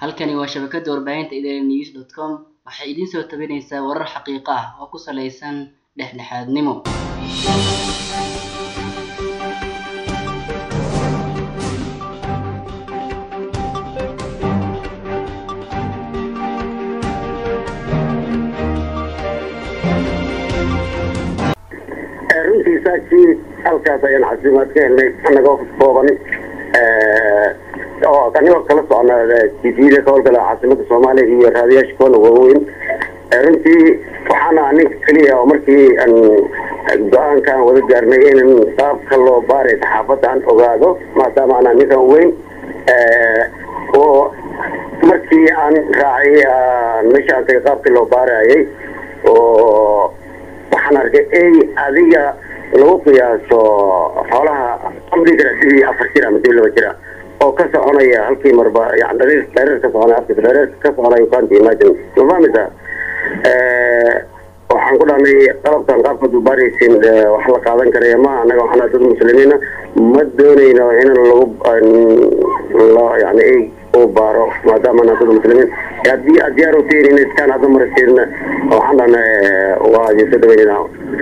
Halkani waa shabakada warbaahinta idanews.com waxay idin soo tabinaysaa warar xaqiiqo ah oo ku saleysan dhexdhexaadnimo. runtii saakii halkaas ayaan casimaad ka helnay anagoo kooban oo anigoo kala socna tvda ka howlgala caasimada soomaaliya iyo raadiyaasha kuwana waaweyn runtii waxaana ninka keliya oo markii aan go-aankaan wada gaarnay inan qaabka loo baaray saxaafadda aan ogaado maadaama anaa ninkan weyn oo markii aan raacay meesha aan tagay qaabkii loo baarayay oo waxaan arkay ey adiga lagu qiyaaso xoolaha amri kara sidii afar jir ama sidii laba jira oo ka soconaya halkii marba yani dhareer dhareer ka soconaya afkis dhareer ka soconaya kanti imagine ma fahmaysaa waxaan ku dhahnay qalabkan qaabka dubaaraysin wax la qaadan karaya ma anaga waxaana dad muslimiina ma doonayno in lagu yani ey uu baaro maadaama ana dad muslimiin haddii aad diyaar utihiin in iskaan hadda marasiin waxaan dhahnay waa idinso dhaweynina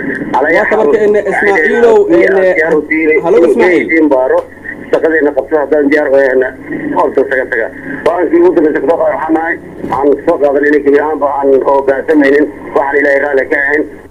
baaro shaqadeena qabto haddaan diyaar orta taga taga go-aankii ugu dambeysa kasoo qaada waxaan nahay waxaan soo qaadan inay gebi ahaanba aan hoggaansamaynin waxaan ilaahay raalli ka ahayn